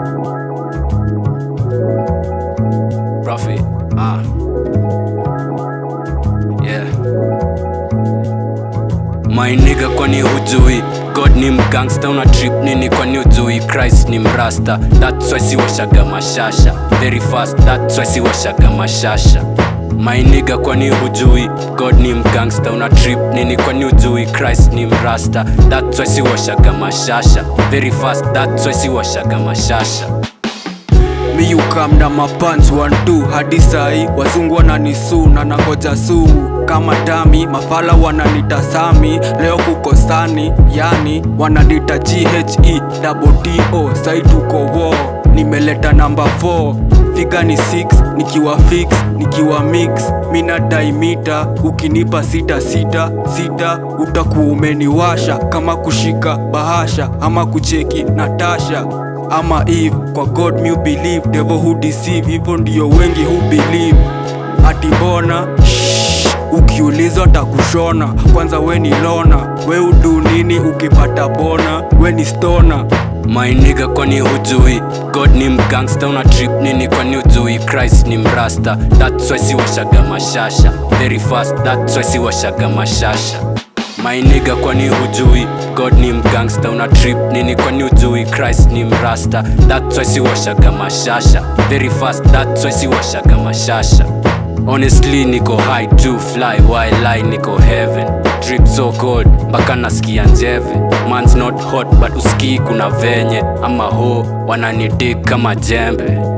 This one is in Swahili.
Prophet, ah. Yeah. My nigga kwani hujui God ni mgangsta una trip nini kwani hujui Christ ni mrasta That's why siwashaga mashasha Very fast that's why siwashaga mashasha My nigga kwani hujui God ni mgangsta una trip nini kwani hujui Christ ni mrasta That's why siwashaga mashasha Very fast that's why siwashaga mashasha mi ukam na mapans 12 hadi sai wazungu wananisu na nangoja suu kama dami mafala wananitasami leo kukosani yani wananita ghe double do sai tuko wo nimeleta namba 4 figa ni 6 nikiwa fix nikiwa mix mina daimita ukinipa sita sita sita utakuwa umeniwasha kama kushika bahasha ama kucheki natasha ama eve kwa god mu believe devil who deceive hivyo ndio wengi who believe ati mbona Shh, ukiulizwa takushona kwanza we ni lona we udu nini ukipata bona we ni stona My nigga kwani hujui God ni mgangsta una trip nini kwani hujui Christ ni mrasta That's why siwashaga mashasha Very fast that's why siwashaga mashasha My nigga kwani hujui God ni mgangsta una trip nini kwani hujui Christ ni mrasta That's why siwashaga mashasha Very fast that's why siwashaga mashasha Honestly niko high to fly while I niko heaven Trip so cold mpaka nasikia njeve Man's not hot but usikii kuna venye ama ho wananidik kama jembe